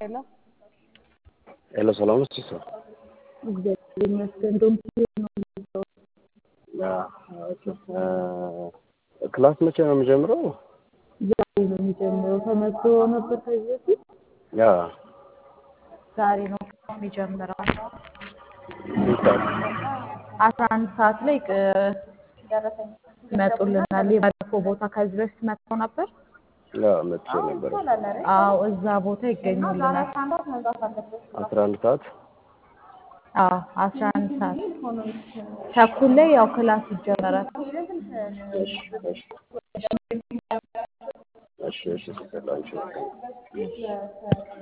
ሄሎ ሄሎ ሰላም ነው ሲሳ? እግዚአብሔር ይመስገን። እንደውም ነው የሚለው ክላስ መቼ ነው የሚጀምረው? ዛሬ ነው የሚጀምረው። ተመዝግቦ ነበር ከዚህ በፊት ያ ዛሬ ነው የሚጀምረው። ስንት ሰዓት? አስራ አንድ ሰዓት ላይ ቅ- ይመጡልናል። የባለፈው ቦታ ከዚህ በፊት መጥተው ነበር። ያ መጥቼ ነበር። አዎ እዛ ቦታ ይገኙልናል። አስራ አንድ ሰዓት አዎ አስራ አንድ ሰዓት ተኩል ላይ ያው ክላስ ይጀመራል። እሺ እሺ እሺ እሺ ሲሰላችሁ